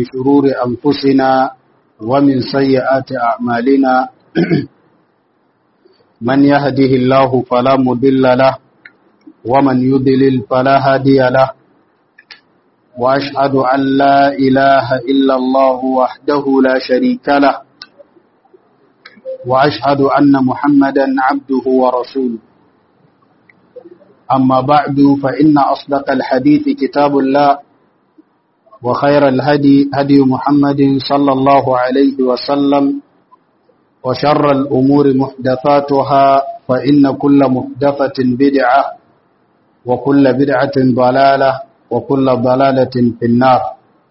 شرور أنفسنا ومن سيئات أعمالنا من يهده الله فلا مضل له ومن يضلل فلا هادي له وأشهد أن لا إله إلا الله وحده لا شريك له وأشهد أن محمدا عبده ورسوله أما بعد فإن أصدق الحديث كتاب الله وخير الهدي هدي محمد صلى الله عليه وسلم وشر الأمور محدثاتها فإن كل محدثة بدعة وكل بدعة ضلالة وكل ضلالة في النار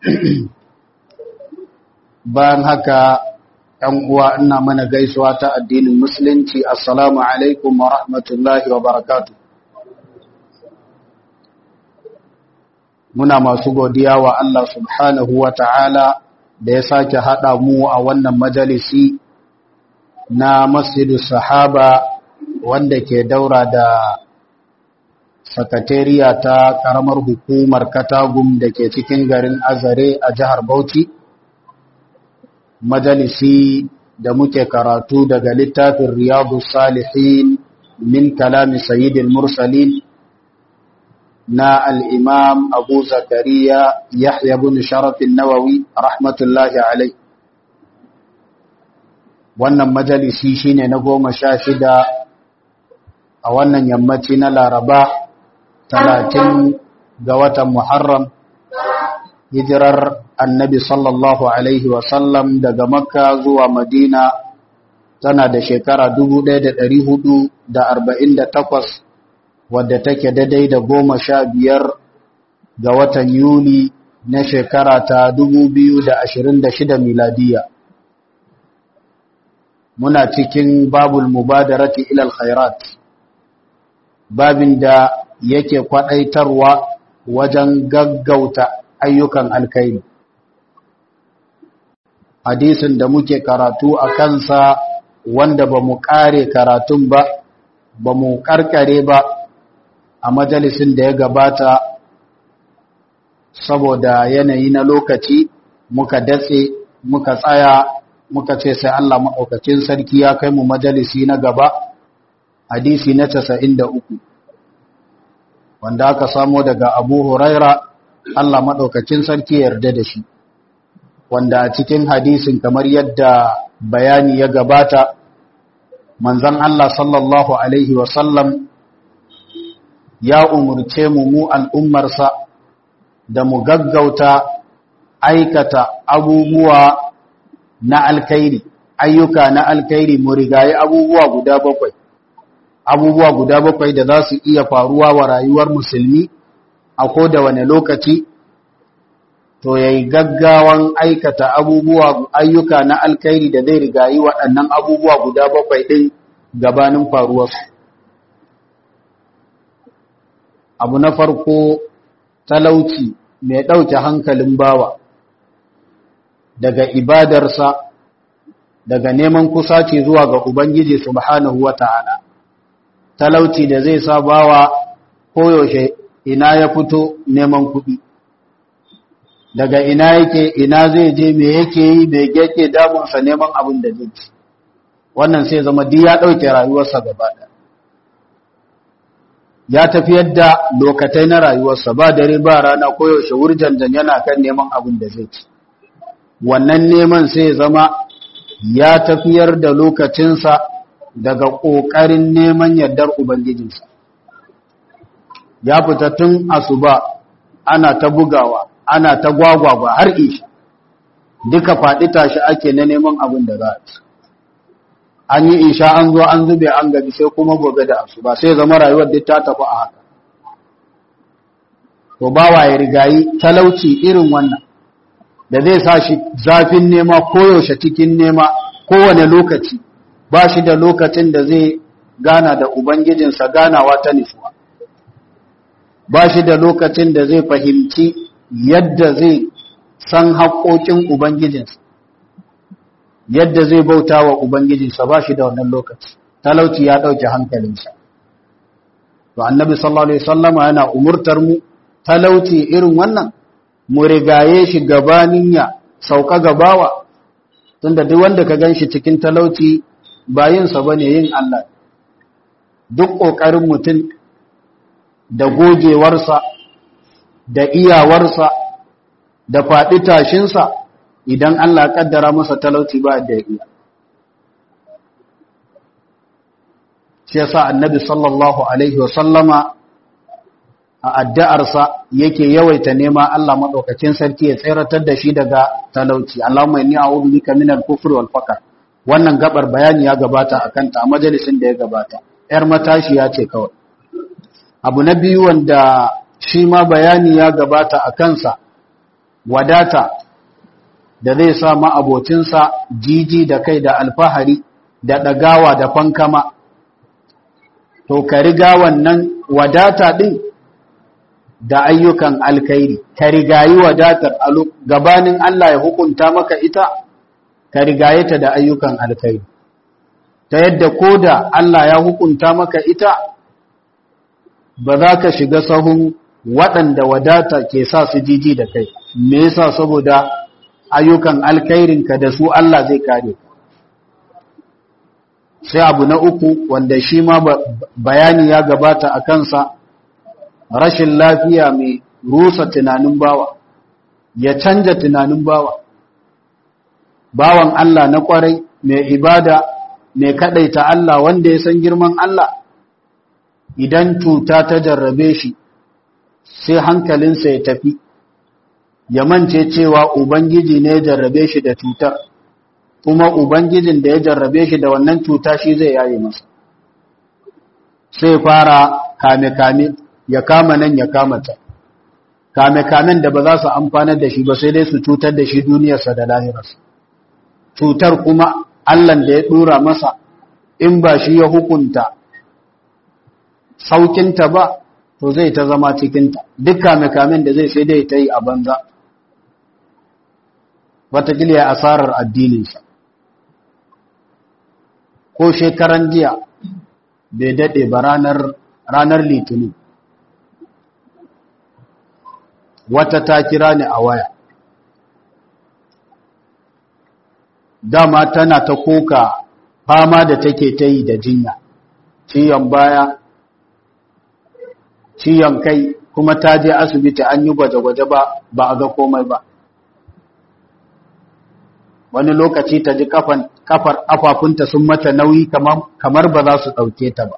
bayan haka ‘yan uwa ina mana gaisuwa ta addinin musulunci assalamu alaikum wa rahmatullahi wa barakatu muna masu godiya wa Allah subhanahu wa ta'ala da ya sake haɗa mu a wannan majalisi na masjidu sahaba wanda ke daura da sakatariya ta ƙaramar hukumar katagum da ke cikin garin azare a jihar bauchi majalisi da muke karatu daga littafin riyadu salihin min kalami sayyidil mursalin na al'imam abu zakariya yahya bin sharafin nawawi rahmatullahi alai wannan majalisi shine na goma sha shida a wannan yammaci na laraba talatin ga watan muharram hijirar annabi sallallahu alaihi wasallam daga makka zuwa madina tana da shekara 1448 wadda take daidai da goma sha biyar ga watan yuli na shekara ta 2026 miladiya muna cikin babul mubadarati ilal khairat babin da yake kwadaitarwa wajen gaggauta ayyukan alkairi hadisin da muke karatu a kansa wanda ba mu kare karatun ba ba mu karkare ba a majalisin da ya gabata saboda yanayi na lokaci muka datse muka tsaya muka ce sai Allah maɗaukacin sarki ya kai mu majalisi na gaba hadisi na casa'in da uku wanda aka samo daga abu huraira Allah maɗaukacin sarki yarda da shi wanda a cikin hadisin kamar yadda bayani ya gabata manzan Allah sallallahu Alaihi wasallam ya umurce mu mu al'ummarsa da mu gaggauta aikata abubuwa na alkairi ayyuka na alkairi mu rigayi abubuwa guda bakwai abubuwa guda bakwai da za su iya faruwa wa rayuwar musulmi a ko da wane lokaci to yayi gaggawan aikata abubuwa ayyuka na alkairi da zai rigayi waɗannan abubuwa guda bakwai ɗin gabanin faruwarsu abu na farko talauci mai ɗauke hankalin bawa daga ibadarsa daga neman kusaci zuwa ga Ubangiji subhanahu wa ta'ala talauci da zai sa bawa koyaushe ina ya fito neman kuɗi daga ina yake ina zai je me yake yi me yake damunsa neman abin da zai ci wannan sai zama duk ya ɗauke rayuwarsa gaba ɗaya ya tafiyar da lokatai na rayuwarsa ba dare ba rana koyaushe wurjanjan yana kan neman abin da zai ci wannan neman sai zama ya tafiyar da lokacinsa daga ƙoƙarin neman yardar ubangijinsa ya fita tun asuba ana ta bugawa ana ta gwagwagwa har isha duka faɗi tashi ake na neman abin da za a ci an yi isha an zo an zube an gabi sai kuma gobe da asuba sai zama rayuwar duk ta tafi a haka to bawa ya rigayi talauci irin wannan da zai sa shi zafin nema koyaushe cikin nema kowane lokaci ba shi da lokacin da zai gana da ubangijinsa ganawa ta nisuwa ba shi da lokacin da zai fahimci yadda zai san haƙoƙin ubangijinsa yadda zai bauta wa ubangijinsa ba shi da wannan lokaci talauci ya ɗauke hankalinsa to annabi sallallahu alaihi wasallama yana umurtar mu talauci irin wannan mu rigaye shi gabanin ya sauka gabawa tunda duk wanda ka ganshi cikin talauci bayinsa bane yin Allah duk ƙoƙarin mutum da gogewarsa da iyawarsa da faɗi tashinsa idan Allah ƙaddara masa talauci ba da iya shi yasa annabi sallallahu alaihi wasallama a addu'arsa yake yawaita nema Allah madaukakin sarki ya tseratar da shi daga talauci Allahumma inni a'udhu bika minal kufri wal faqr wannan gabar bayani ya gabata akan ta a majalisin da ya gabata yar matashi ya ce kawai abu na biyu wanda shi ma bayani ya gabata a kansa wadata da zai sa ma'abocinsa jiji da kai da alfahari da ɗagawa da fankama to ka riga wannan wadata ɗin da ayyukan alkairi ka rigayi wadatar gabanin Allah ya hukunta maka ita ka rigaye ta da ayyukan alkairi ta yadda ko da Allah ya hukunta maka ita ba za ka shiga sahun waɗanda wadata ke sa su jiji da kai me yasa saboda ayyukan alkairinka da su Allah zai kare sai abu na uku wanda shi ma bayani ya gabata a kansa rashin lafiya mai rusa tunanin bawa ya canja tunanin bawa bawan Allah na kwarai mai ibada mai kadaita Allah wanda ya san girman Allah idan cuta ta jarrabe shi sai hankalinsa ya tafi ya mance cewa ubangiji ne ya jarrabe shi da cutar kuma ubangijin da ya jarrabe shi da wannan cuta shi zai yaye masa sai fara kame-kame ya kama nan ya kama ta kame-kamen da ba za su amfanar da shi ba sai dai su cutar da shi duniyarsa da lahirarsa cutar kuma allan da ya dora masa in ba shi ya hukunta saukinta ba to zai ta zama cikinta duk kame-kamen da zai sai dai ta yi a banza watakila ya asarar addininsa ko shekaran jiya bai daɗe ba ranar litinin wata ta kira ni a waya dama tana ta koka fama da take ta yi da jinya ciyon baya ciyon kai kuma ta je asibiti an yi gwaje-gwaje ba ba a ga komai ba wani lokaci ta ji kafar kafafunta sun mata nauyi kamar ba za su ɗauke ta ba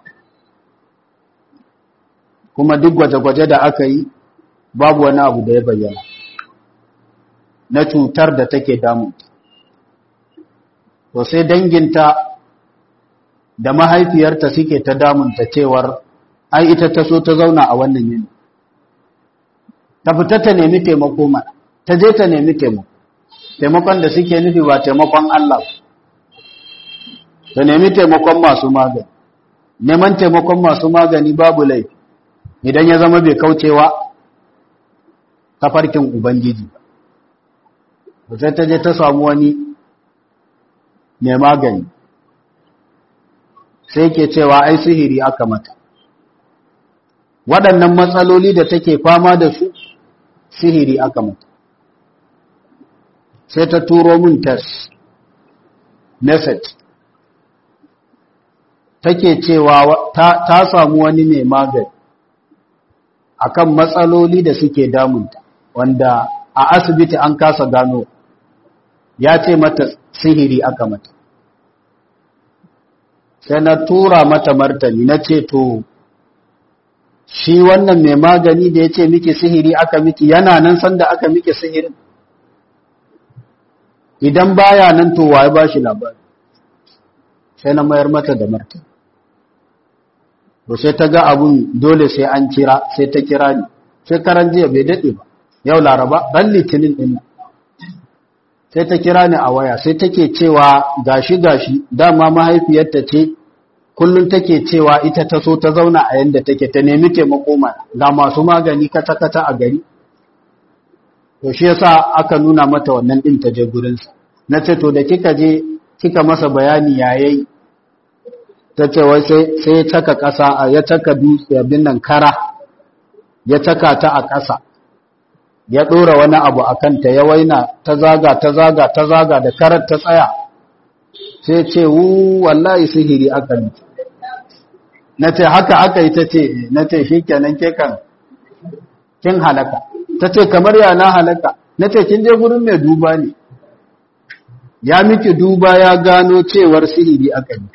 kuma duk gwaje-gwaje da aka yi babu wani abu da ya bayyana na cutar da take damunta to sai danginta da mahaifiyarta suke ta damunta cewar ai ita ta so ta zauna a wannan yini ta fita ta nemi taimako mana ta je ta nemi taimako taimakon da suke nufi ba taimakon Allah ta nemi taimakon masu magani neman taimakon masu magani babu laifi idan ya zama bai kaucewa tafarkin ubangiji ba sai ta je ta samu wani mai magani sai ke cewa ai sihiri aka mata waɗannan matsaloli da take fama da su sihiri aka mata sai ta turo min test message take cewa ta, ta samu wani mai magani akan matsaloli da suke damunta wanda a asibiti an kasa gano ya ce mata sihiri aka mata sai na tura mata martani na ce to shi wannan mai magani da ya ce miki sihiri aka miki yana nan sanda aka miki sihirin idan baya nan to waye ba shi labari sai na mayar mata da martani to sai ta ga abun dole sai an kira sai ta kira ni sai karan jiya bai daɗe ba yau laraba ran litinin ɗin sai ta kira ni a waya sai take cewa gashi gashi dama mahaifiyarta ce kullum take cewa ita ta so ta zauna a yanda take ta nemi taimako ma ga masu magani kata kata a gari to shi yasa aka nuna mata wannan din ta je gurin sa nace to da kika je kika masa bayani yayi ta ce wai sai sai ya taka kasa ya taka dutse abin nan kara ya taka ta a kasa ya ɗora wani abu a kanta ya waina ta zaga ta zaga ta zaga da karar ta tsaya sai ce wu wallahi sihiri aka yi na ce haka aka yi ta ce na ce shi kenan ke kan kin halaka ta ce kamar ya na halaka na ce kin je gurin mai duba ne ya miki duba ya gano cewar sihiri aka yi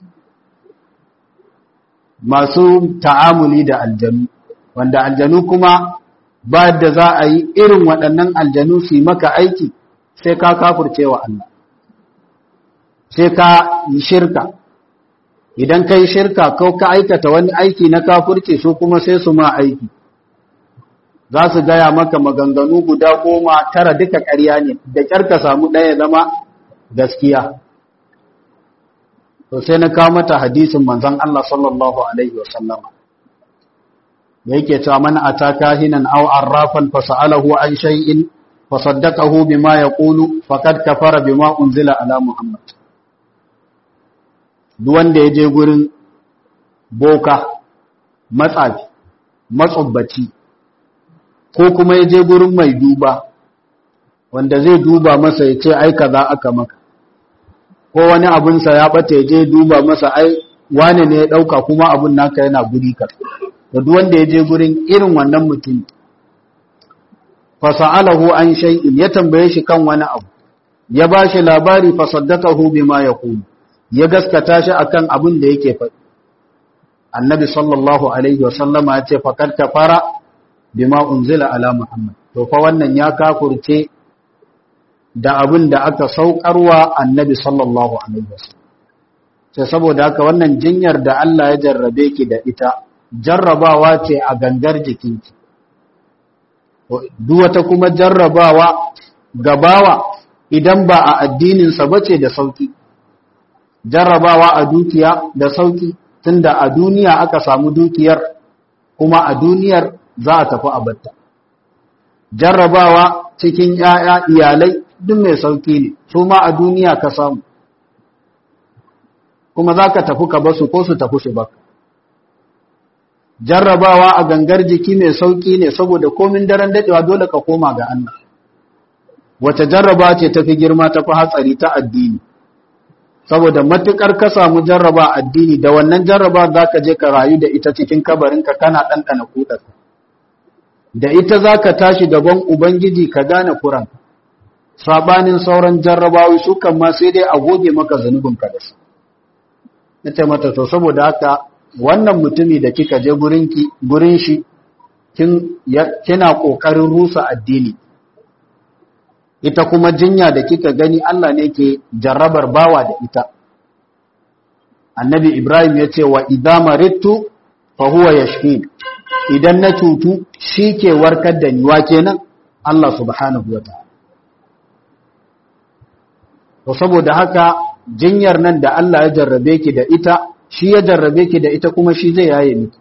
masu ta'amuli da aljanu wanda aljanu kuma ba da za a yi irin waɗannan aljanu su yi maka aiki sai ka kafurce wa Allah sai ka yi shirka idan ka yi shirka ko ka aikata wani aiki na kafurce su kuma sai su ma aiki za su gaya maka maganganu guda goma tara duka ƙarya ne da ƙyar ka samu ɗaya zama gaskiya to sai na kawo mata hadisin manzon Allah sallallahu alaihi wasallama da yake cewa man ataka hinan aw arrafan fasalahu an shay'in fasaddaqahu bima yaqulu faqad kafara bima unzila ala muhammad duk wanda yaje gurin boka matsafi matsubbaci ko kuma yaje gurin mai duba wanda zai duba masa ya ce ai kaza aka maka ko wani abinsa ya bata je duba masa ai wane ne ya dauka kuma abun naka yana guri ka to duk wanda ya je gurin irin wannan mutum fa sa'alahu an shay'in ya tambaye shi kan wani abu ya bashi labari fa saddaqahu bima yaqulu ya gaskata shi akan abin da yake faɗi annabi sallallahu alaihi wa sallama ya ce faqad kafara bima unzila ala muhammad to fa wannan ya kafurce da abin da aka saukarwa annabi sallallahu alaihi wasallam sai saboda haka wannan jinyar da Allah ya jarrabe ki da ita jarrabawa ce a gangar jikinki duk wata kuma jarrabawa gabawa idan ba a addininsa bace da sauki jarrabawa a dukiya da sauki tunda a duniya aka samu dukiyar kuma a duniyar za a tafi a batta jarrabawa cikin ‘ya'ya iyalai duk mai sauƙi ne, su ma a duniya ka samu, kuma za ka tafi ka basu ko su tafi su baka. Jarrabawa a gangar jiki mai sauƙi ne saboda komin daren daɗewa dole ka koma ga Allah. Wace jarraba ce tafi girma tafi hatsari ta addini, saboda matuƙar ka samu jarraba addini da wannan jarraba za ka je ka rayu da ita cikin kabarinka kana ɗanɗana kuɗarsa. da ita za ka tashi gaban Ubangiji ka gane kuranka, saɓanin sauran jarrabawi su kan ma sai dai a goge maka zunubinka da su. Na ce mata, to saboda haka wannan mutumi da kika je gurin shi, kina ƙoƙarin rusa addini. Ita kuma jinya da kika gani Allah ne ke jarrabar bawa da ita. Annabi Ibrahim ya ce wa idama rittu fa huwa yashfin idan na cutu shi ke warkar da niwa kenan Allah subhanahu wa ta'ala. To saboda haka jinyar nan da Allah ya jarrabe ki da ita, shi ya jarrabe ki da ita kuma shi zai yaye miki.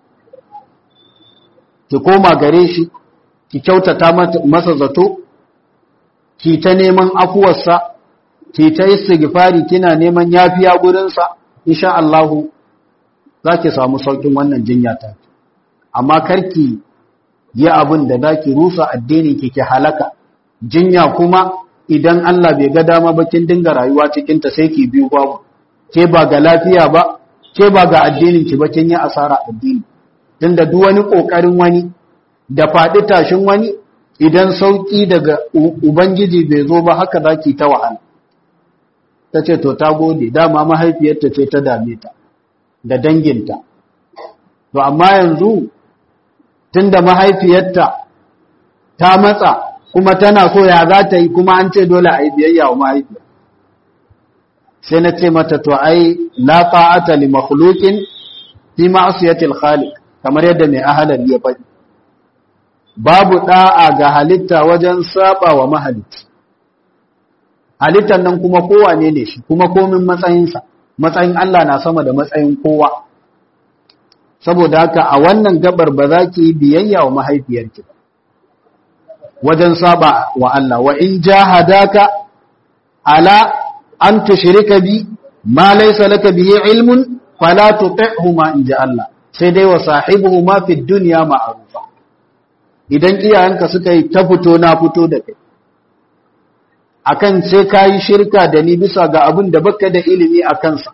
Ki koma gare shi, ki kyautata masa zato, ki ta neman afuwarsa, ki ta istighfari kina neman yafiya gurinsa, insha Allahu za ki samu saukin wannan jinya ta. amma karki yi abin da za ki rusa addini ki ki halaka jinya kuma idan Allah bai ga dama ba kin dinga rayuwa cikin ta sai ki biyu babu ke ba ga lafiya ba ke ba ga addinin ki ba kin yi asara addini tunda duk wani kokarin wani da faɗi tashin wani idan sauki daga ubangiji bai zo ba haka zaki ta wahala tace to ta gode dama mahaifiyarta ce ta dame ta da danginta to amma yanzu tunda mahaifiyarta ta matsa kuma tana so ya za ta yi kuma an ce dole a yi biyayya wa mahaifiya sai na ce mata to ai la ta'ata li makhluqin fi ma'siyatil khaliq kamar yadda mai ahalar ya faɗi babu da'a ga halitta wajen saba wa mahalicci halittar nan kuma kowane ne shi kuma komin matsayinsa matsayin Allah na sama da matsayin kowa saboda haka a wannan gabar ba za ki yi biyayya wa mahaifiyarki ba wajen saba wa Allah wa in jahadaka ala an tushrika bi ma laysa laka bihi ilmun fala tuti'huma in ja Allah sai dai wa sahibuhuma fi dunya ma'rufa idan iyayenka suka yi ta fito na fito da kai akan sai ka yi shirka da ni bisa ga abin da baka da ilimi a kansa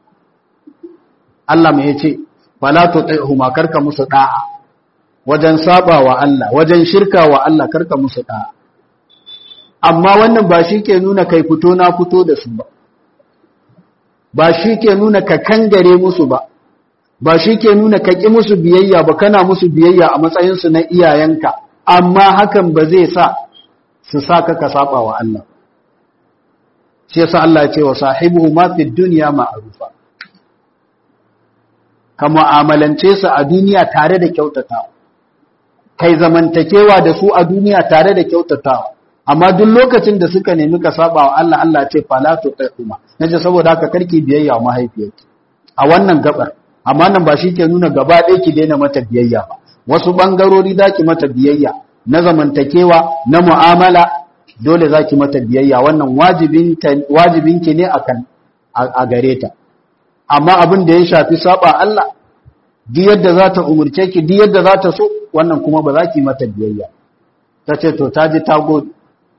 Allah mai ce fala tuti'huma karka musu da'a wajen saba wa Allah wajen shirka wa Allah karka musu da'a amma wannan ba shi ke nuna kai fito na fito da su ba ba shi ke nuna ka kangare musu ba ba shi ke nuna ka ƙi musu biyayya ba kana musu biyayya a matsayinsu na iyayenka amma hakan ba zai sa su sa ka ka saba wa Allah shi yasa Allah ya ce wa sahibu ma fi dunya ma'rufa ka mu'amalance su a duniya tare da kyautatawa kai zamantakewa da su a duniya tare da kyautatawa amma duk lokacin da suka nemi ka saba wa Allah Allah ce fala tuqima naje saboda haka karki biyayya wa mahaifiyarki a wannan gabar amma nan ba shi ke nuna gaba ɗaya ki daina mata biyayya ba wasu bangarori zaki mata biyayya na zamantakewa na mu'amala dole zaki mata biyayya wannan wajibin wajibin ki ne akan a gare ta amma abin da ya shafi saba Allah duk yadda za ta umurce ki duk yadda za ta so wannan kuma ba za ki mata biyayya ta ce to ta ji ta gode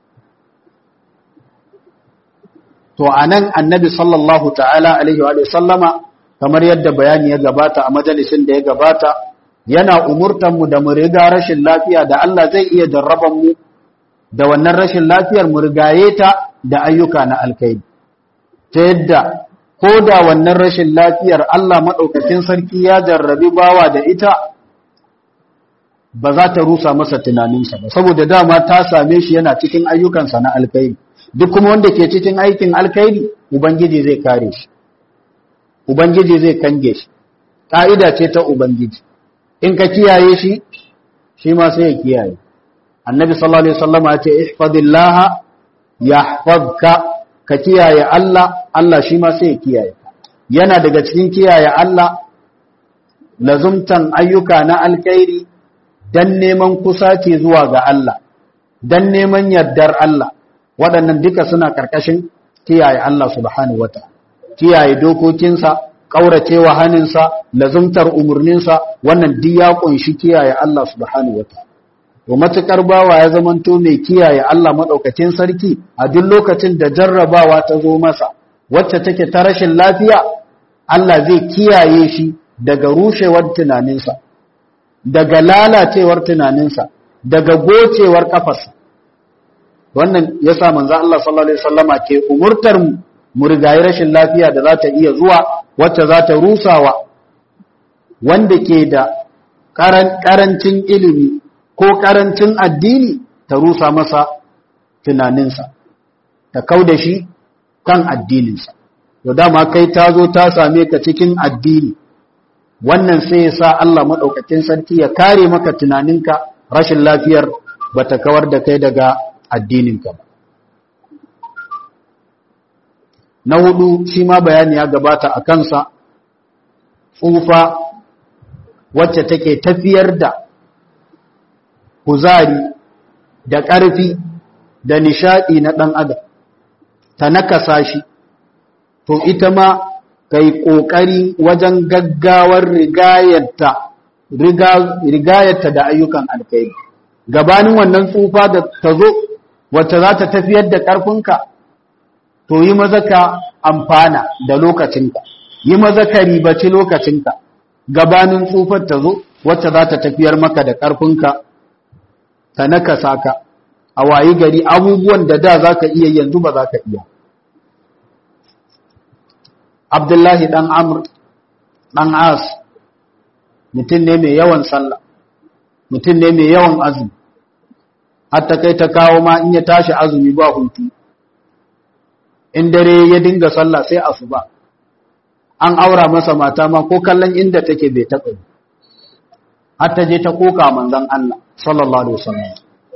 to anan annabi sallallahu ta'ala alaihi wa sallama kamar yadda bayani ya gabata a majalisin da ya gabata yana umurtan mu da mu riga rashin lafiya da Allah zai iya jarraban mu da wannan rashin lafiyar mu rigaye ta da ayyuka na alkhairi ta yadda ko da wannan rashin lafiyar Allah madaukakin sarki ya jarrabi bawa da ita ba za ta rusa masa tunaninsa ba saboda dama ta same shi yana cikin ayyukansa na alkhairi duk kuma wanda ke cikin aikin alkhairi ubangiji zai kare shi ubangiji zai kange shi ka'ida ce ta ubangiji in ka kiyaye shi shi ma sai ya kiyaye annabi sallallahu alaihi wasallam ya ce ihfazillah yahfazka ka kiyaye Allah Allah shi ma sai ya kiyaye yana daga cikin kiyaye Allah lazumtan ayyuka na alkhairi dan neman kusaci zuwa ga Allah dan neman yardar Allah waɗannan duka suna ƙarƙashin kiyaye Allah subhanahu wata kiyaye dokokinsa ƙauracewa haninsa lazumtar umarninsa wannan duk ya ƙunshi kiyaye Allah subhanahu wata to matuƙar bawa ya zamanto mai kiyaye Allah maɗaukacin sarki a duk lokacin da jarrabawa ta zo masa wacce take ta rashin lafiya Allah zai kiyaye shi daga rushewar tunaninsa daga lalacewar tunaninsa daga gocewar kafarsa wannan ya sa manzan Allah sallallahu Alaihi wasallama ke umurtar mu rigayi rashin lafiya da za ta iya zuwa wacce za ta rusawa wanda ke da ƙarancin ilimi ko ƙarancin addini ta rusa masa tunaninsa ta kau da shi kan addininsa to dama kai ta zo ta same ka cikin addini wannan sai ya sa Allah maɗaukakin sarki ya kare maka tunaninka rashin lafiyar ba ta kawar da kai daga addininka ba. Na hudu shi ma bayani ya gabata a kansa tsufa wacce take tafiyar da kuzari da ƙarfi da nishaɗi na ɗan adam ta nakasa shi to ita ma kai ƙoƙari wajen gaggawar rigayarta da ayyukan alkhairi gabanin wannan tsufa da ta zo wacce za ta tafiyar da ƙarfinka to yi maza ka amfana da lokacinka yi maza ka ribaci lokacinka gabanin tsufar ta zo wacce za ta tafiyar maka da ƙarfinka ta nakasa ka a wayi gari abubuwan da da za ka iya yanzu ba za ka iya abdullahi ɗan amur ɗan as mutum ne mai yawan sallah mutum ne mai yawan azumi hatta kai ta kawo ma in ya tashi azumi ba hutu in dare ya dinga sallah sai asuba an aura masa mata ma ko kallon inda take bai taɓa yi hatta je ta koka manzon Allah sallallahu alaihi wasallam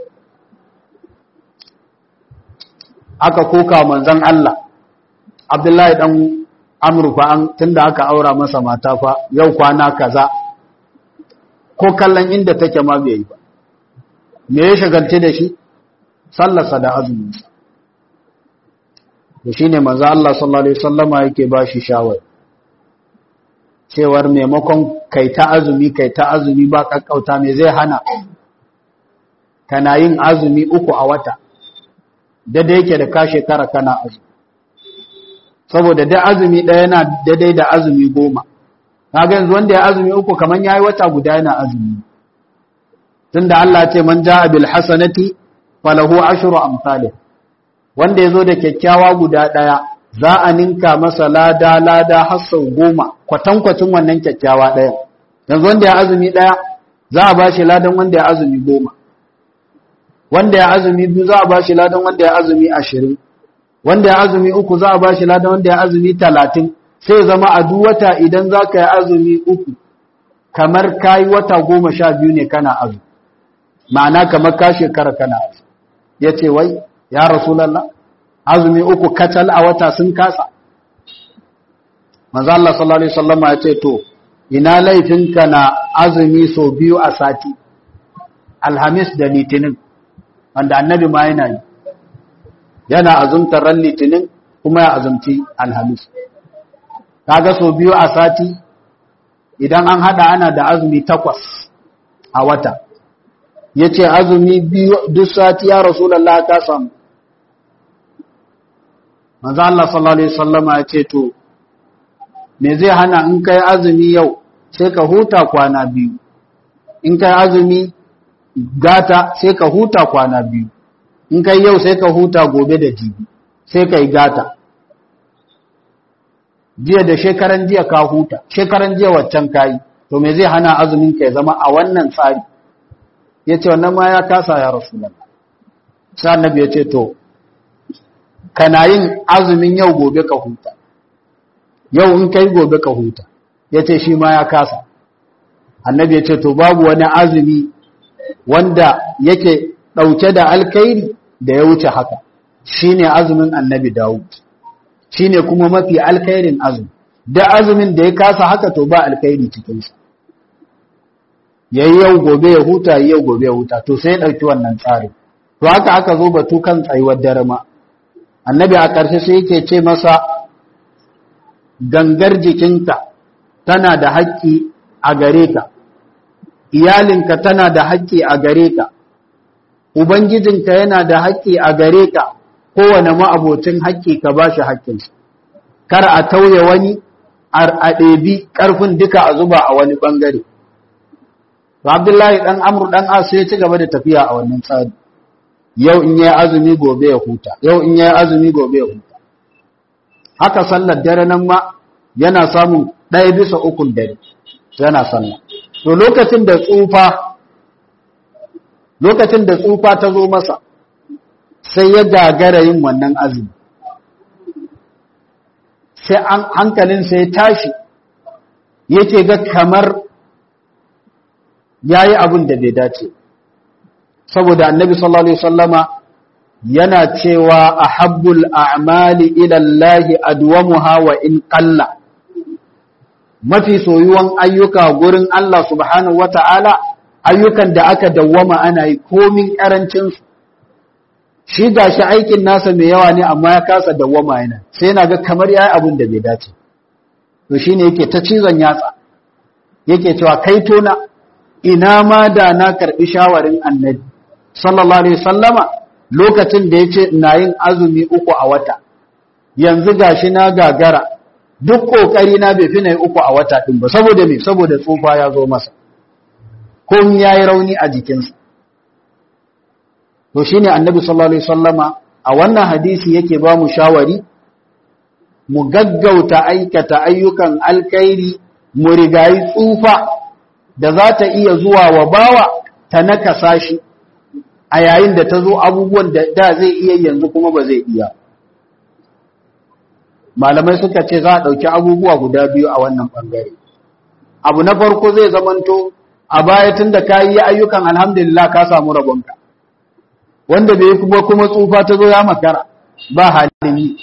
aka koka manzon Allah Abdullahi dan Amr fa an tunda aka aura masa mata fa yau kwana kaza ko kallon inda take ma bai yi ba me ya shagalce da shi sallarsa da azuminsa da shi ne maza Allah sallallahu Alaihi wasallama yake ba shi shawar cewar maimakon kai ta azumi kai ta azumi ba kakkauta me zai hana kana yin azumi uku a wata daidai yake da ka shekara kana azumi saboda da azumi ɗaya yana daidai da azumi goma kaga yanzu wanda ya azumi uku kaman yayi wata guda yana azumi tunda Allah ce man jaa bil hasanati falahu ashru amsalih wanda yazo da kyakkyawa guda daya za a ninka masa lada lada har sau goma kwatankwacin wannan kyakkyawa daya yanzu wanda ya azumi daya za a bashi ladan wanda ya azumi goma wanda ya azumi biyu za a bashi ladan wanda ya azumi ashirin wanda ya azumi uku za a bashi ladan wanda ya azumi talatin sai zama a duk wata idan za ka yi azumi uku kamar ka yi wata goma sha biyu ne kana azumi ma'ana kamar ka shekara kana azumi ya ce wai ya rasulallah azumi uku kacal a wata sun kasa manzo Allah sallallahu alaihi wasallam ya ce to ina laifinka na azumi so biyu a sati alhamis da litinin wanda annabi ma yana yi yana azumtar ran litinin kuma ya azumci alhamis kaga so biyu a sati idan an hada ana da azumi takwas a wata yace azumi biyu duk sati ya rasulullah ka samu manzo Allah sallallahu alaihi wasallama yace to me zai hana in kai azumi yau sai ka huta kwana biyu in kai azumi gata sai ka huta kwana biyu in kai yau sai ka huta gobe da jibi sai ka yi gata jiya da shekaran jiya ka huta shekaran jiya waccan kayi to me zai hana azumin ka ya zama a wannan tsari ya ce wannan ma ya kasa ya rasu sai annabi ya ce to kana yin azumin yau gobe ka huta yau in kai gobe ka huta ya ce shi ma ya kasa annabi ya ce to babu wani azumi wanda yake ɗauke da alkairi da ya wuce haka shine azumin annabi dawud shine kuma mafi alkairin azumi da azumin da ya kasa haka to ba alkairi cikinsa yayi yau gobe ya huta yayi yau gobe ya huta to sai ya ɗauki wannan tsarin to haka aka zo batu kan tsayuwar dare ma annabi a ƙarshe sai yake ce masa gangar jikinka tana da haƙƙi a gare ka iyalinka tana da haƙƙi a gare ka ubangijinka yana da haƙƙi a gare ka kowane ma'abocin haƙƙi ka ba shi haƙƙinsa kar a tauye wani a ɗebi ƙarfin duka a zuba a wani ɓangare abdullahi ɗan amru ɗan asu ya ci gaba da tafiya a wannan tsari yau in yi azumi gobe ya huta yau in yi azumi gobe ya huta haka sallar dare nan ma yana samun ɗaya bisa ukun dare yana sallah to lokacin da tsufa lokacin da tsufa ta zo masa sai ya gagara yin wannan azumi sai an hankalin sai ya tashi yake ga kamar yayi abin da bai dace saboda annabi sallallahu alaihi wasallama yana cewa ahabbul a'mali ila Allah adwamuha wa in qalla mafi soyuwan ayyuka gurin Allah subhanahu wata'ala ayyukan da aka dawwama ana yi komin karancin su shi gashi aikin nasa mai yawa ne amma ya kasa dawwama yana sai yana ga kamar yayi abin da bai dace to shine yake ta cizon yatsa yake cewa kai tona ina ma da na karbi shawarin annabi sallallahu alaihi wasallama lokacin da yace ina yin azumi uku a wata yanzu gashi na gagara duk kokari na bai fi na uku a wata din ba saboda me saboda tsufa ya zo masa ko yayi rauni a jikinsa to shine annabi sallallahu alaihi wasallama a wannan hadisi yake ba mu shawari mu gaggauta aikata ayyukan alkhairi mu rigayi tsufa da za ta iya zuwa wa bawa ta nakasa shi a yayin da ta zo abubuwan da da zai iya yanzu kuma ba zai iya malamai suka ce za a ɗauki abubuwa guda biyu a wannan ɓangare abu na farko zai zamanto a baya tun da ka yi ayyukan alhamdulillah ka samu rabonka wanda bai kuma kuma tsufa ta zo ya makara ba halin yi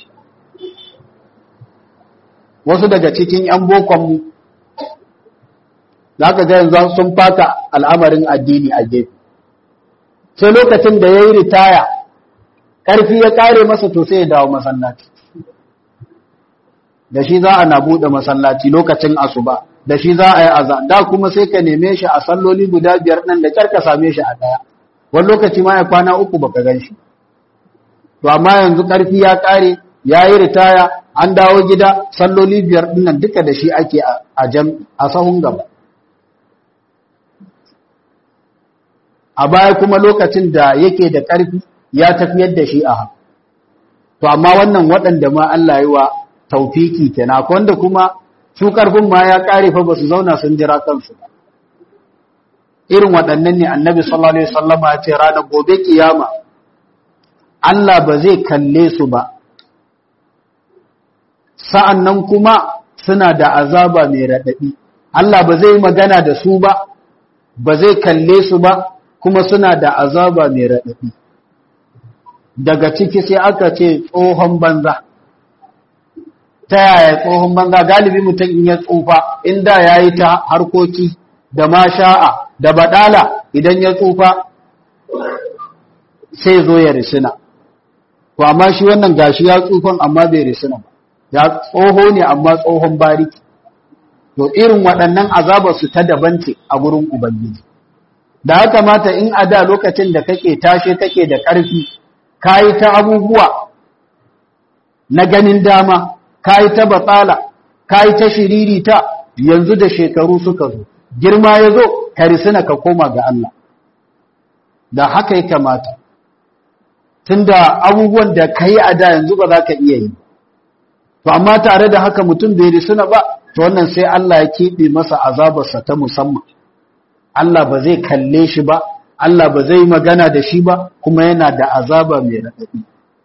wasu daga cikin 'yan bokonmu za ka ga yanzu sun fata al'amarin addini a gefe sai lokacin da ya yi ritaya ƙarfi ya ƙare masa to sai ya dawo masallaci da shi za a na buɗe masallaci lokacin asuba da shi za a yi aza da kuma sai ka neme shi a salloli guda biyar nan da kyar ka same shi a ɗaya wani lokaci ma ya kwana uku baka gan shi to amma yanzu ƙarfi ya ƙare ya yi ritaya an dawo gida salloli biyar dinnan duka da shi ake a jam a sahun gaba a baya kuma lokacin da yake da ƙarfi ya tafiyar da shi a haka to amma wannan waɗanda ma Allah yi wa taufiki kenan akwai wanda kuma su ƙarfin ma ya ƙare fa ba su zauna sun jira kansu ba irin waɗannan ne annabi sallallahu alaihi wasallam ya ce ranar gobe kiyama Allah ba zai kalle su ba sa'annan kuma suna da azaba mai raɗaɗi Allah ba zai magana da su ba ba zai kalle su ba kuma suna da azaba mai raɗaɗi daga ciki sai aka ce tsohon banza ta yaya tsohon banza galibi mutum in ya tsufa inda ya yi ta harkoki da masha'a da badala idan ya tsufa sai zo ya risina to amma shi wannan gashi ya tsufan amma bai risina ba ya tsoho ne amma tsohon bariki to irin waɗannan azabar su ta daban ce a gurin ubangiji da haka mata in a da lokacin da kake tashe kake da ƙarfi kayi ta abubuwa na ganin dama kayi ta batsala kayi ta shiririta yanzu da shekaru suka zo girma ya zo ka risina ka koma ga Allah da haka ya kamata tunda abubuwan da ka yi a da yanzu ba za ka iya yi to amma tare da haka mutum bai risina ba to wannan sai Allah ya keɓe masa azabarsa ta musamman Allah ba zai kalle shi ba Allah ba zai magana da shi ba kuma yana da azaba mai raɗaɗi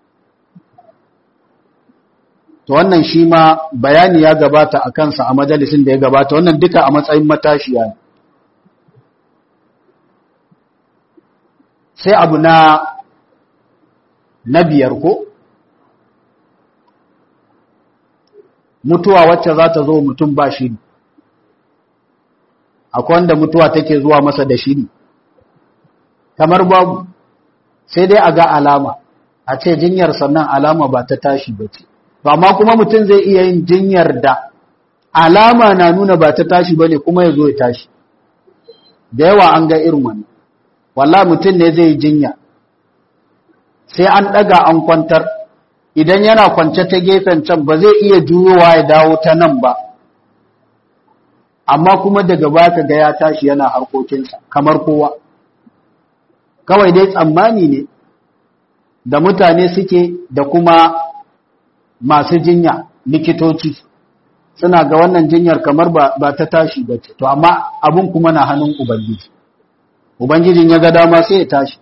to wannan shi ma bayani ya gabata a kansa a majalisin da ya gabata wannan duka a matsayin matashiya ne sai abu na na biyar ko mutuwa wacce za ta zo mutum ba shiri akwai wanda mutuwa take zuwa masa da shiri kamar babu sai dai a ga alama a ce jinyar sannan alama ba ta tashi ba ce ba ma kuma mutum zai iya yin jinyar da alama na nuna ba ta tashi ba ne kuma ya zo ya tashi da yawa an ga irin wannan walla mutum ne zai yi jinya sai an ɗaga an kwantar idan yana kwance ta gefen can ba zai iya juyowa ya dawo ta nan ba amma kuma daga baka ga ya tashi yana harkokinsa kamar kowa kawai dai tsammani ne da mutane suke da kuma masu jinya likitoci suna ga wannan jinyar kamar ba ta tashi ba ce to amma abun kuma na hannun ubangiji ubangijin ya ga dama sai ya tashi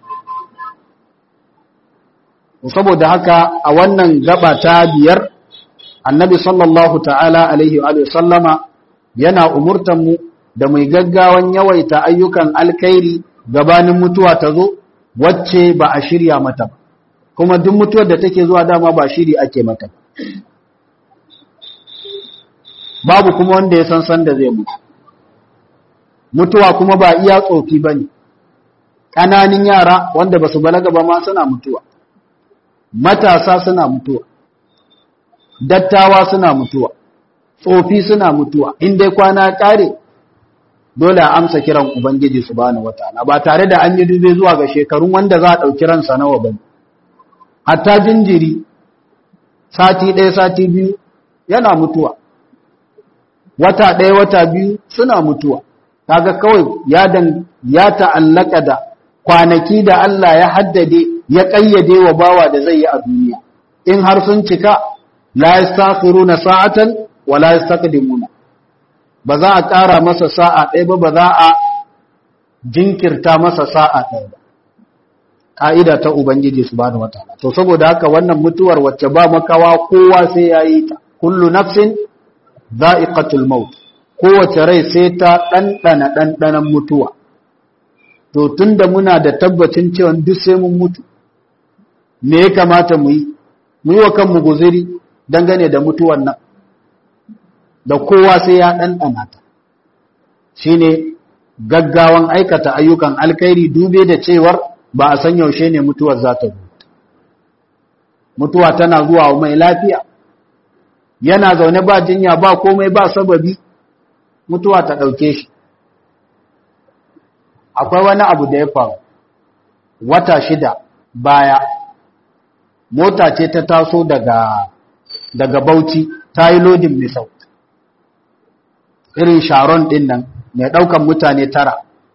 saboda haka a wannan gaba ta biyar annabi sallallahu ta'ala alaihi wa sallama yana umurtanmu da mai gaggawan yawaita ayyukan alkhairi gabanin mutuwa ta zo wacce ba a shirya mata ba kuma duk mutuwar da take zuwa dama ba shiri ake mata babu kuma wanda ya san san da zai mutu mutuwa kuma ba iya tsofi ba ne ƙananin yara wanda ba su balaga ba ma suna mutuwa matasa suna mutuwa dattawa suna mutuwa tsofi suna mutuwa in dai kwana ƙare dole a amsa kiran ubangiji subhanahu wataala ba tare da an yi dube zuwa ga shekarun wanda za a ɗauki ransa nawa ba hatta jinjiri sati ɗaya sati biyu yana mutuwa wata ɗaya wata biyu suna mutuwa kaga kawai ya dan ya ta'allaka da kwanaki da Allah ya haddade ya kayyade wa bawa da zai yi a duniya in har sun cika la yastakhiruna sa'atan wa la yastaqdimuna ba za a ƙara masa sa'a ɗaya ba ba za a jinkirta masa sa'a ɗaya ba ka'ida ta ubangiji subhanahu wataala to saboda haka wannan mutuwar wacce ba makawa kowa sai yayi ta kullu nafsin za'iqatul maut kowace rai sai ta ɗanɗana ɗanɗanan mutuwa to tunda muna da tabbacin cewa duk sai mun mutu me ya kamata mu yi mu yi wa kanmu guziri dangane da mutuwan nan da kowa sai ya ɗanɗana ta shine gaggawan aikata ayyukan alkhairi dube da cewar ba a san yaushe ne mutuwar za ta zo mutuwa tana zuwa mai lafiya yana zaune ba jinya ba komai ba sababi mutuwa ta ɗauke shi akwai wani abu da ya faru wata shida baya mota ce ta taso daga daga Bauchi ta yi lodin misau irin sharon din nan mai ɗaukan mutane tara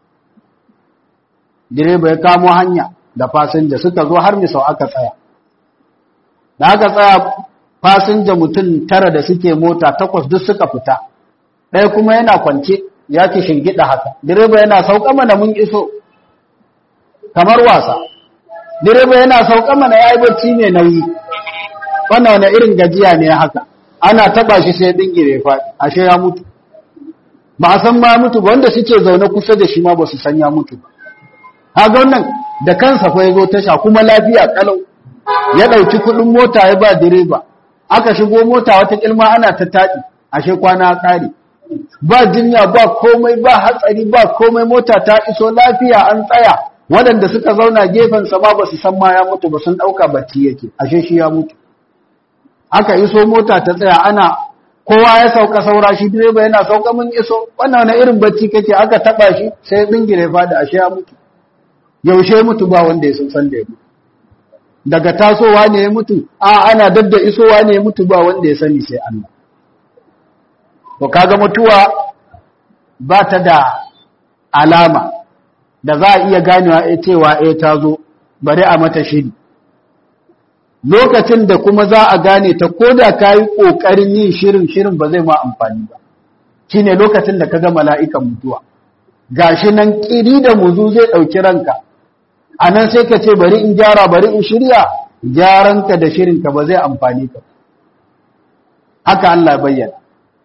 direba ya kamo hanya da fasinja suka zo har misau aka tsaya da aka tsaya fasinja mutum tara da suke mota takwas duk suka fita ɗaya kuma yana kwance ya ki shingida haka direba yana sauka mana mun iso kamar wasa direba yana sauka mana ya yi bacci mai nauyi wannan wani irin gajiya ne haka ana taba shi sai dingire faɗi ashe ya mutu ba a san ma mutu ba wanda suke zaune kusa da shi ma ba su san ya mutu ba haga wannan da kansa fa yazo tasha kuma lafiya kalau ya dauki kudin mota ya ba direba aka shigo mota wata kilma ana ta tadi ashe kwana kare ba jinya ba komai ba hatsari ba komai mota ta iso lafiya an tsaya waɗanda suka zauna gefen sa ma ba su san ma ya mutu ba sun dauka bacci yake ashe shi ya mutu aka iso mota ta tsaya ana kowa ya sauka saura shi direba yana sauka mun iso wannan wani irin bacci kake aka taba shi sai bingire fadi ashe ya mutu yaushe mutu ba wanda ya san san da ya mutu daga tasowa ne ya mutu a ana dadda isowa ne ya mutu ba wanda ya sani sai Allah to kaga mutuwa ba ta da alama da za a iya ganewa cewa eh ta zo bari a mata shiri lokacin da kuma za a gane ta ko da ka yi ƙoƙarin yin shirin shirin ba zai ma amfani ba shi ne lokacin da ka ga mala'ikan mutuwa gashi nan ƙiri da muzu zai ɗauki ranka a nan sai ka ce bari in gyara bari in shirya gyaranka da shirinka ba zai amfani ka haka Allah bayyana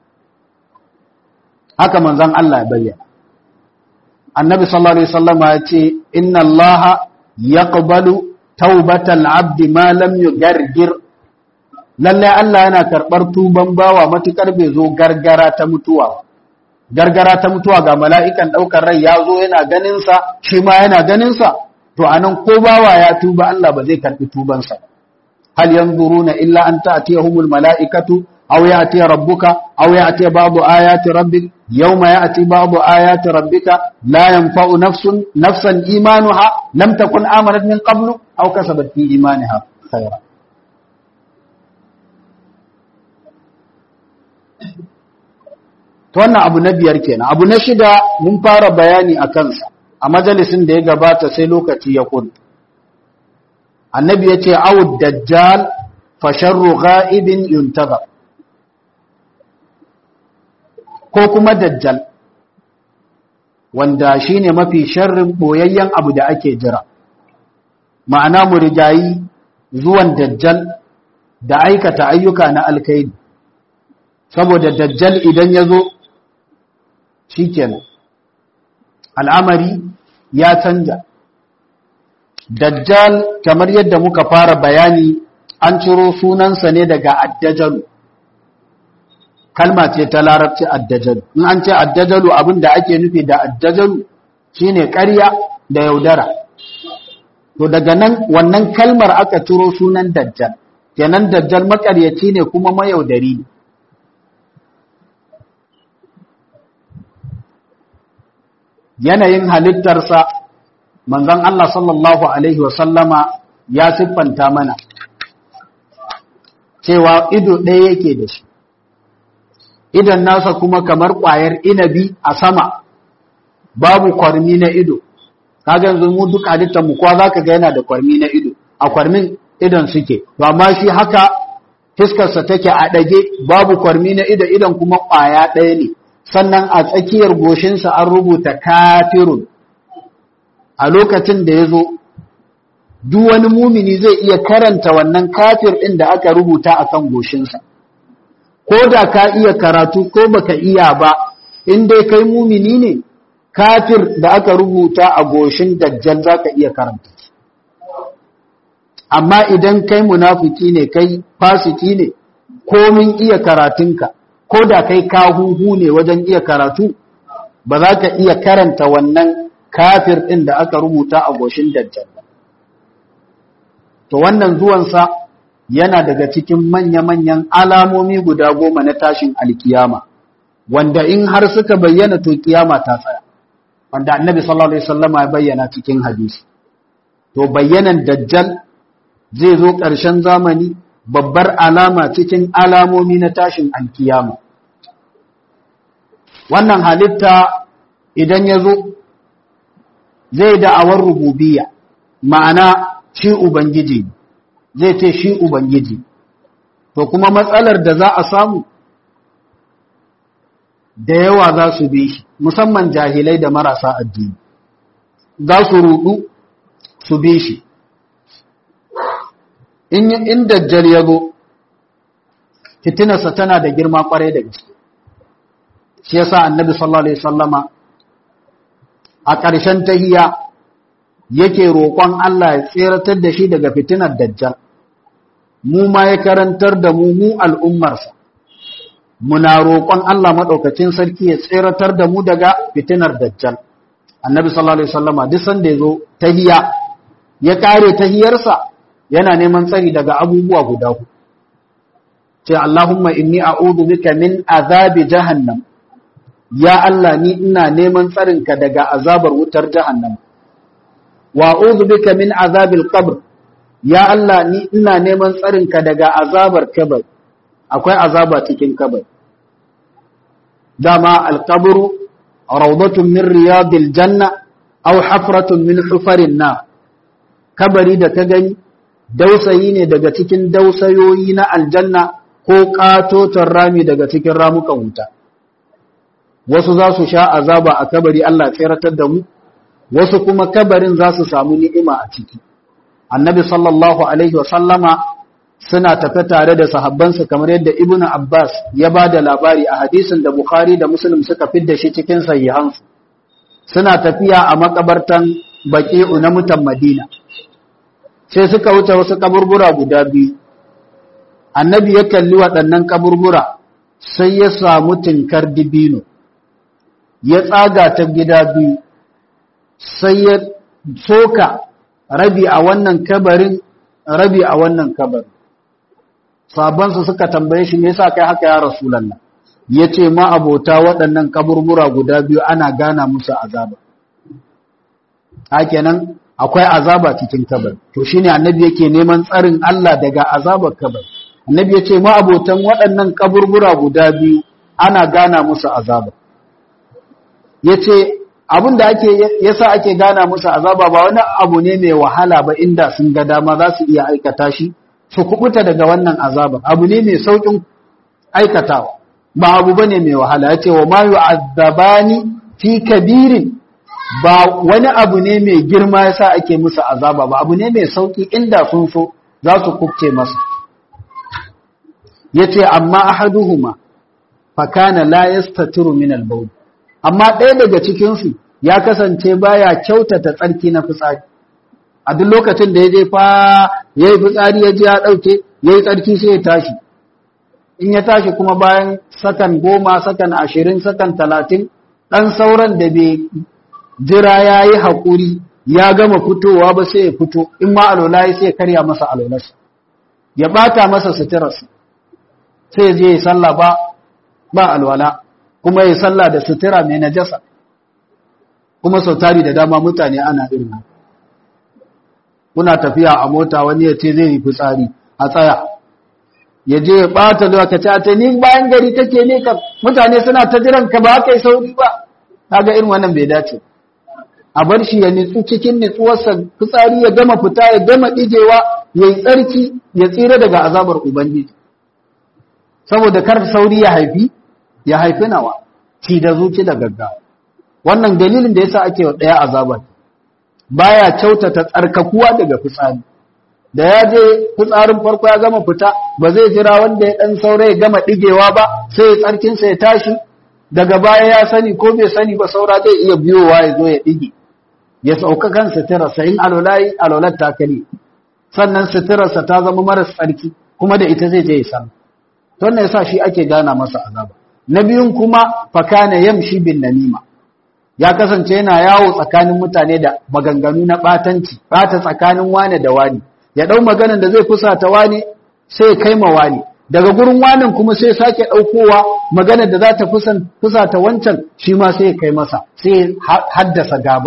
haka manzan Allah bayyana annabi sallallahu alaihi wasallama ya ce inna Allah yaqbalu taubatal abdi ma lam yugargir lalle Allah yana karbar tuban bawa matukar bai zo gargara ta mutuwa gargara ta mutuwa ga mala'ikan daukar rai ya zo yana ganin sa shi ma yana ganin sa to anan ko bawa ya tuba Allah ba zai karbi tuban sa hal yanzuruna illa an ta'tiyahumul mala'ikatu aw ya'ti rabbuka aw ya'ti ba'du ayati rabbik yawma ya'ti ba'du ayati rabbika la yanfa'u nafsun nafsan imanuha lam takun amanat min qablu aw kasabat fi imaniha khayra to wannan abu na biyar kenan abu na shida mun fara bayani a kansa a majalisin da ya gabata sai lokaci ya kun annabi ya ce awud dajjal fa sharru ghaibin yuntazar ko kuma dajjal wanda shine mafi sharrin boyayyen abu da ake jira ma'ana mu rigayi zuwan dajjal da aikata ayyuka na alkaidi saboda dajjal idan ya zo shikenan al'amari ya canja dajjal kamar yadda muka fara bayani an ciro sunansa ne daga addajalu kalma ce ta larabci addajalu in an ce addajalu abin da ake nufi da addajalu shine ƙarya da yaudara to daga nan wannan kalmar aka ciro sunan dajjal kenan dajjal makaryaci ne kuma mayaudari ne yanayin halittarsa manzon Allah sallallahu alaihi wasallama ya siffanta mana cewa ido ɗaya yake da shi idan nasa kuma kamar ƙwayar inabi a sama babu kwarmi na ido kaga yanzu mu duk halittar mu kowa zaka ga yana da kwarmi na ido a kwarmin idan suke to amma shi haka fiskarsa take a ɗage babu kwarmi na ido idan kuma ƙwaya ɗaya ne sannan a tsakiyar goshinsa an rubuta kafirun a lokacin da ya zo duk wani mumini zai iya karanta wannan kafir ɗin da aka rubuta a kan goshinsa ko da ka iya karatu ko baka iya ba in dai kai mumini ne kafir da aka rubuta a goshin dajjal za ka iya karanta amma idan kai munafiki ne kai fasiki ne komin iya karatunka ko da kai ka huhu ne wajen iya karatu ba za ka iya karanta wannan kafir ɗin da aka rubuta a goshin dajjal ba to wannan zuwansa yana daga cikin manya-manyan alamomi guda goma na tashin alkiyama wanda in har suka bayyana to kiyama ta tsaya wanda annabi sallallahu alaihi wasallama ya bayyana cikin hadisi to bayyanan dajjal zai zo ƙarshen zamani babbar alama cikin alamomi na tashin alkiyama wannan halitta idan ya zo zai da'awar rububiya ma'ana shi ubangiji zai ce shi ubangiji to kuma matsalar da za a samu da yawa za su bi shi musamman jahilai da marasa addini za su rudu su bi shi in dajjal ya zo fitinarsa tana da girma kwarai da gaske shi yasa annabi sallallahu alaihi wasallama a ƙarshen tahiya yake roƙon Allah ya tseratar da shi daga fitinar dajjal mu ma ya karantar da mu mu al'ummarsa muna roƙon Allah maɗaukacin sarki ya tseratar da mu daga fitinar dajjal annabi sallallahu alaihi wasallama duk sanda ya zo tahiya ya kare tahiyarsa yana neman tsari daga abubuwa guda ku ce Allahumma inni a'udhu bika min azabi jahannam ya Allah ni ina neman tsarinka daga azabar wutar jahannam wa a'udhu bika min azabil qabr ya Allah ni ina neman tsarinka daga azabar kabar akwai azaba cikin kabar dama alqabru rawdatun min riyadil janna aw hafratun min hufarin na kabari da ka gani dausayi ne daga cikin dausayoyi na aljanna ko katoton rami daga cikin ramukan wuta wasu za su sha azaba a kabari Allah tseratar da mu wasu kuma kabarin za su samu ni'ima a ciki annabi sallallahu alaihi wa sallama suna tafe tare da sahabbansa kamar yadda ibnu abbas ya ba da labari a hadisin da bukhari da muslim suka fidda shi cikin sahihansu suna tafiya a makabartan baqi'u na mutan madina sai suka wuce wasu kaburbura guda biyu annabi ya kalli waɗannan kaburbura sai ya samu tinkar dibino ya tsaga ta gida biyu sai ya soka rabi a wannan kabarin rabi a wannan kabarin sabansu suka tambaye shi me yasa kai haka ya rasulullah yace ma abota waɗannan kaburbura guda biyu ana gana musu azaba hakenan akwai azaba cikin kabari to shine annabi yake neman tsarin Allah daga azabar kabari annabi yace ma abotan waɗannan kaburbura guda biyu ana gana musu azaba yace abin da ake yasa ake gana musu azaba ba wani abu ne mai wahala ba inda sun ga dama za su iya aikata shi su kubuta daga wannan azaba abu ne mai saukin aikatawa ba abu bane mai wahala yace wa ma yu'azzabani fi kabirin ba wani abu ne mai girma yasa ake musu azaba ba abu ne mai sauki inda sun so za su kubce masa yace amma ahaduhuma fa kana la yastatiru min al-bawl amma ɗaya daga cikin su ya kasance baya kyautata tsarki na fitsari a duk lokacin da ya je fa yayi fitsari ya ji ya dauke yayi tsarki sai ya tashi in ya tashi kuma bayan sakan goma sakan ashirin sakan talatin ɗan sauran da bai jira ya yi haƙuri ya gama fitowa ba sai ya fito in ma alola ya sai ya karya masa alolarsa ya ɓata masa suturarsa sai ya je ya salla ba ba alwala kuma ya salla da sutura mai najasa kuma sau tari da dama mutane ana irin kuna tafiya a mota wani ya ce zai yi fitsari a tsaya ya je ya ɓata lokaci a ta ni bayan gari take ne ka mutane suna ta jiran ka ba kai sauri ba kaga irin wannan bai dace a bar shi ya nitsu cikin nitsuwarsa fitsari ya gama fita ya gama ɗigewa ya yi tsarki ya tsira daga azabar ubangiji saboda kar sauri ya haifi ya haifi nawa ci da zuci da gaggawa wannan dalilin da yasa ake wa ɗaya azabar baya kyautata tsarkakuwa daga fitsari da ya je fitsarin farko ya gama fita ba zai jira wanda ya ɗan saura ya gama ɗigewa ba sai ya tsarkinsa ya tashi daga baya ya sani ko bai sani ba saura zai iya biyowa ya zo ya ɗige ya sauka kan suturarsa in alwalayi alwalar takali sannan suturarsa ta zama maras tsarki kuma da ita zai je ya san to wannan yasa shi ake gana masa azaba na biyun kuma fakana yamshi bin namima ya kasance yana yawo tsakanin mutane da maganganu na batanci bata tsakanin wane da wani ya dau maganan da zai fusata wani sai ya kai ma wani daga gurin wanin kuma sai sake daukowa maganar da za ta fusata wancan shi ma sai ya kai masa sai haddasa gaba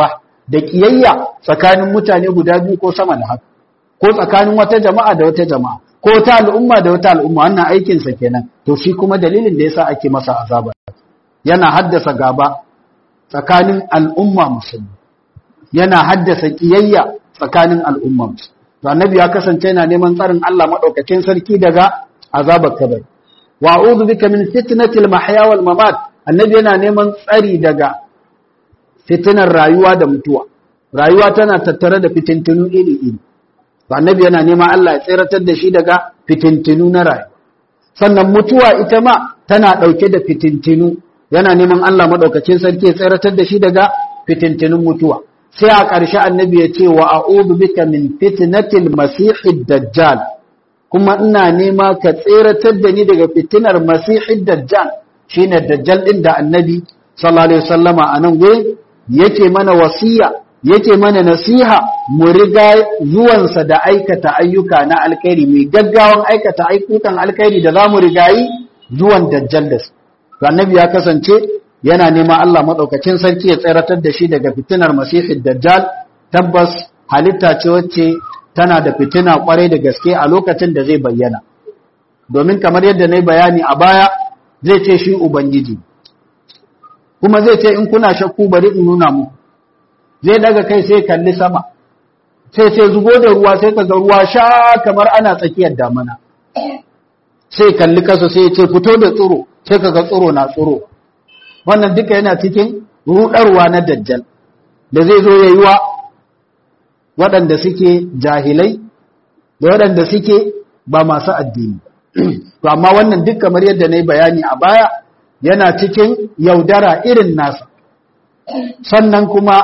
da kiyayya tsakanin mutane guda biyu ko sama da haka ko tsakanin wata jama'a da wata jama'a ko ta al'umma da wata al'umma wannan aikinsa kenan to shi kuma dalilin da yasa ake masa azaba yana haddasa gaba tsakanin al'umma musulmi yana haddasa kiyayya tsakanin al'umma musulmi to annabi ya kasance yana neman tsarin Allah madaukakin sarki daga azabar kabari wa a'udhu bika min fitnatil mahya wal mamat annabi yana neman tsari daga fitinar rayuwa da mutuwa rayuwa tana tattare da fitintunu iri iri to annabi yana neman Allah ya tsiratar da shi daga fitintinu na rayuwa sannan mutuwa ita ma tana dauke da fitintinu yana neman Allah madaukakin sarki ya tsiratar da shi daga fitintinun mutuwa sai a ƙarshe annabi ya ce wa a'udhu bika min fitnatil masihid dajjal kuma ina nema ka tseratar da ni daga fitinar masihid dajjal shine dajjal din da annabi sallallahu alaihi wasallama anan gurin yake mana wasiya yake mana nasiha mu riga zuwansa da aikata ayyuka na alkhairi mai gaggawan aikata ayyukan alkhairi da zamu rigayi zuwan dajjal da su to annabi ya kasance yana nema Allah madaukakin sarki ya tseratar da shi daga fitinar masihid dajjal tabbas halitta ce wacce tana da fitina kwarai da gaske a lokacin da zai bayyana domin kamar yadda na yi bayani a baya zai ce shi ubangiji kuma zai ce in kuna shakku bari in nuna mu zai daga kai sai kalli sama sai sai zubo da ruwa sai kaga ruwa sha kamar ana tsakiyar damana sai kalli kasa sai ce fito da tsiro sai kaga tsiro na tsiro wannan duka yana cikin rudarwa na dajjal da zai zo yayi wa waɗanda suke jahilai da waɗanda suke ba masu addini to amma wannan duk kamar yadda na yi bayani a baya yana cikin yaudara irin nasa sannan kuma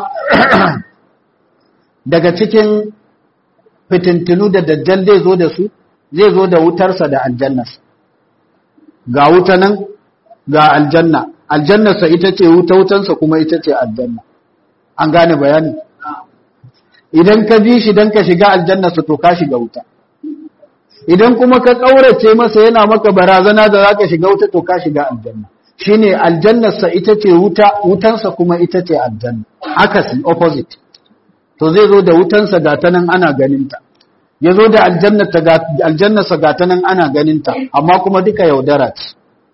daga cikin fitintinu da dajjal zai zo da su zai zo da wutarsa da aljannarsa ga wuta nan ga aljanna aljannarsa ita ce wuta wutansa kuma ita ce aljanna an gane bayani idan ka bi shi don ka shiga aljannarsa to ka shiga wuta idan kuma ka ƙaurace masa yana maka barazana da za ka shiga wuta to ka shiga aljanna shine aljannarsa ita ce wuta wutansa kuma ita ce aljanna akasi opposite to zai zo da wutansa ga ta nan ana ganinta ya zo da aljannarsa ga ta nan ana ganinta amma kuma duka yaudara ce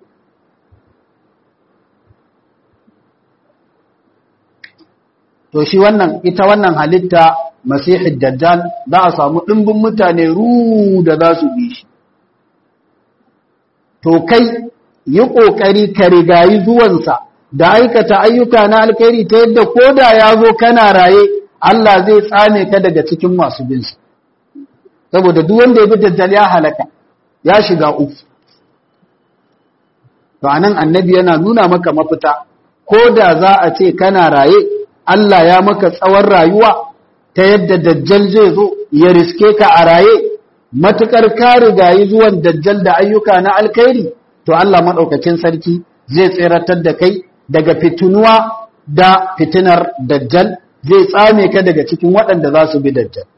to shi wannan ita wannan halitta masihid dajjal za a samu ɗimbin mutane ru da za su bi shi to kai yi ƙoƙari ka rigayi zuwansa da aikata ayyuka na alkhairi ta yadda ko da ya zo kana raye Allah zai tsame ka daga cikin masu binsa saboda duk wanda ya bi dajjal ya halaka ya shiga uku to anan annabi yana nuna maka mafita ko da za a ce kana raye Allah ya maka tsawon rayuwa ta yadda dajjal zai zo ya riske ka a raye matukar ka rigayi zuwan dajjal da ayyuka na alkhairi to Allah madaukakin sarki zai tseratar da kai daga fitunuwa da fitinar dajjal zai tsame ka daga cikin waɗanda za su bi dajjal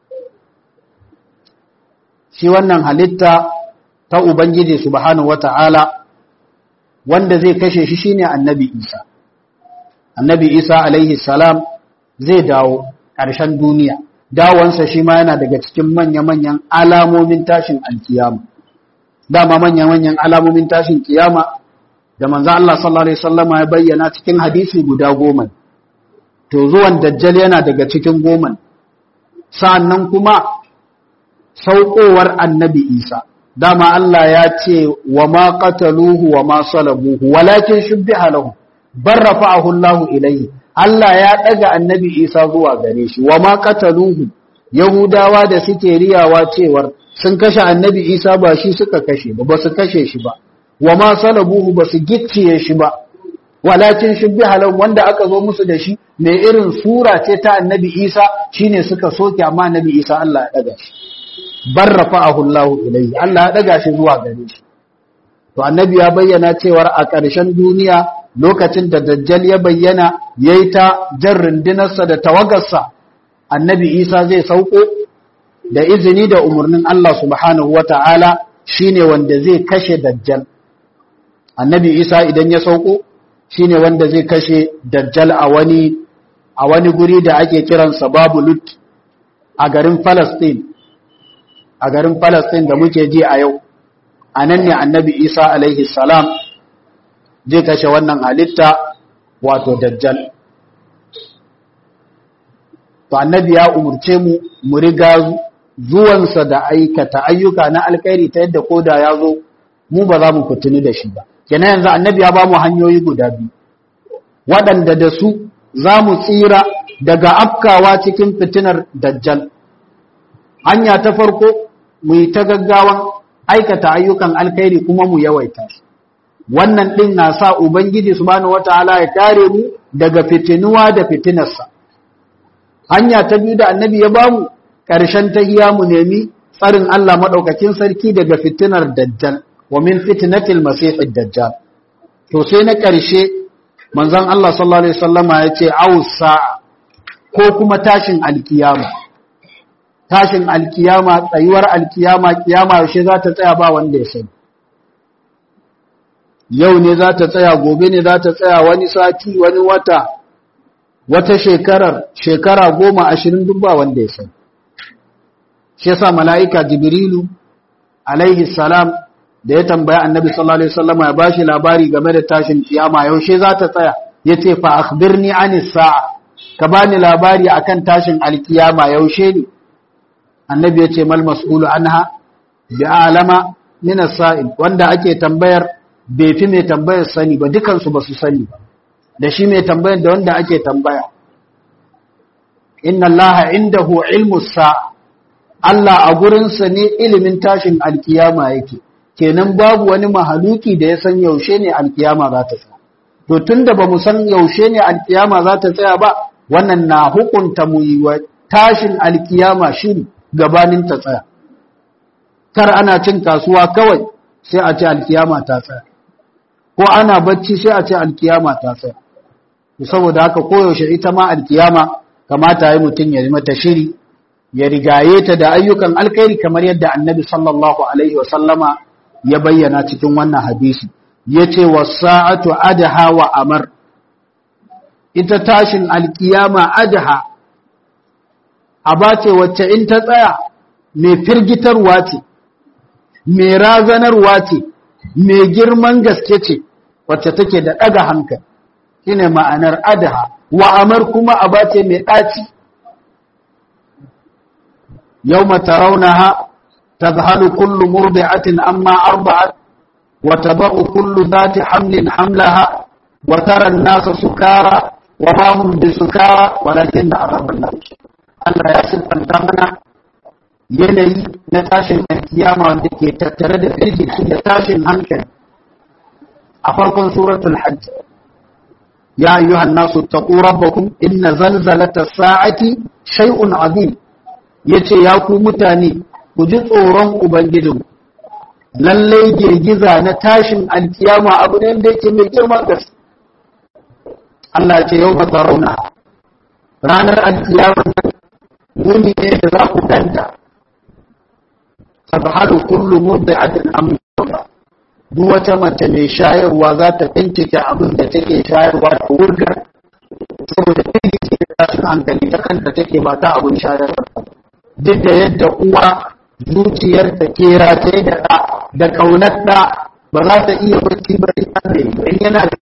shi wannan halitta ta ubangiji subhanahu wata'ala wanda zai kashe shi shine annabi Isa annabi Isa alaihi salam zai dawo ƙarshen duniya dawansa shi ma yana daga cikin manya-manyan alamomin tashin alkiyama dama manya-manyan alamomin tashin kiyama da manzo Allah sallallahu alaihi wasallama ya bayyana cikin hadisi guda goma to zuwan dajjal yana daga cikin goma sa'annan kuma saukowar annabi Isa dama Allah ya ce wa ma qataluhu wa ma salabuhu walakin shubbiha lahu bar rafa'ahu Allahu ilayhi Allah ya ɗaga annabi Isa zuwa gare shi, wa ma kataluhu, Yahudawa da suke riyawa cewar sun kashe annabi Isa ba shi suka kashe ba, ba su kashe shi ba, wa ma salabuhu ba su gicciye shi ba, walakin shi bi halan wanda aka zo musu da shi mai irin sura ce ta annabi Isa shine suka soke amma annabi Isa Allah ya ɗaga shi. Bar rafa'ahu Allahu ilayhi, Allah ya ɗaga shi zuwa gare shi. To annabi ya bayyana cewar a ƙarshen duniya lokacin da dajjal ya bayyana ya yi ta jan rundunarsa da tawagarsa annabi isa zai sauko da izini da umarnin Allah subhanahu wa ta'ala shi ne wanda zai kashe dajjal annabi isa idan ya sauko shi ne wanda zai kashe dajjal a wani a wani guri da ake kiransa babu lut a garin Palestine a garin Palestine da muke ji a yau a nan ne annabi Isa alaihi salam zai kashe wannan halitta wato dajjal to annabi ya umurce mu mu riga zuwansa da aikata ayyuka na alkhairi ta yadda koda ya zo mu ba za mu fitini da shi ba kenan yanzu annabi ya ba mu hanyoyi guda biyu waɗanda da su za mu tsira daga afkawa cikin fitinar dajjal hanya ta farko mu yi ta gaggawan aikata ayyukan alkhairi kuma mu yawaita su wannan ɗin na sa ubangiji subhanahu wataala ya kare mu daga fitinuwa da fitinarsa hanya ta biyu da annabi ya bamu ƙarshen tahiya mu nemi tsarin Allah maɗaukakin sarki daga fitinar dajjal wa min fitnatil masihid dajjal to sai na ƙarshe manzon Allah sallallahu alaihi wasallama ya ce ausa ko kuma tashin alkiyama tashin alkiyama tsayuwar alkiyama kiyama yaushe za ta tsaya ba wanda ya sani yau ne za ta tsaya gobe ne za ta tsaya wani sati wani wata wata shekarar shekara goma ashirin duk ba wanda ya sani shi yasa mala'ika jibrilu alaihi salam da ya tambaya annabi sallallahu alaihi wasallam ya bashi labari game da tashin kiyama yaushe za ta tsaya yace fa akhbirni anis sa'a ka bani labari akan tashin alkiyama yaushe ne annabi yace mal mas'ulu anha bi alama min as-sa'il wanda ake tambayar bai fi mai tambayar sani ba dukan su basu sani ba da shi mai tambayar da wanda ake tambaya inna allaha indahu ilmu sa'a Allah a gurinsa ne ilimin tashin alkiyama yake kenan babu wani mahaluki da ya san yaushe ne alkiyama za ta tsaya to tunda ba mu san yaushe ne alkiyama za ta tsaya ba wannan na hukunta mu yi wa tashin alkiyama shiri gabanin ta tsaya kar ana cin kasuwa kawai sai a ce alkiyama ta tsaya ko ana bacci sai a ce alkiyama ta tsaya saboda haka koyaushe ita ma alkiyama kamata yi mutum ya mata shiri ya rigaye ta da ayyukan alkhairi kamar yadda annabi sallallahu alaihi wasallama ya bayyana cikin wannan hadisi yace wasa'atu adha wa amar ita tashin alkiyama adha abace wacce in ta tsaya mai firgitarwa ce mai razanarwa ce mai girman gaske ce wacce take da daga hankali shine ma'anar adha wa amar kuma abace mai daci يوم ترونها تذهل كل مرضعة أما أرضعت وتضع كل ذات حمل حملها وترى الناس سكارى وما هم بسكارى ولكن عذاب الله Allah ya siffanta mana yanayi na tashin alkiyama wanda ke tattare da firgici da tashin hankali a farkon suratul hajj ya ayyuhan nasu taqu rabbakum inna zalzalata sa'ati shay'un azim ya ce ya ku mutane ku ji tsoron Ubangijin lallai girgiza na tashin alkiyama abu ne da yake mai girman gaske Allah ce yau ba rauna ranar alkiyama wuni ne da za ku danta tabhalu kullu murdi'atin amma duk wata mace mai shayarwa za ta bincike abin da take shayarwa ta wurgar saboda firgici da tashin hankali ta kanta take ba ta abin shayarwa duk da yadda uwa zuciyar ta kera ta da ɗa da ƙaunar ɗa ba za ta iya bacci ba in yana da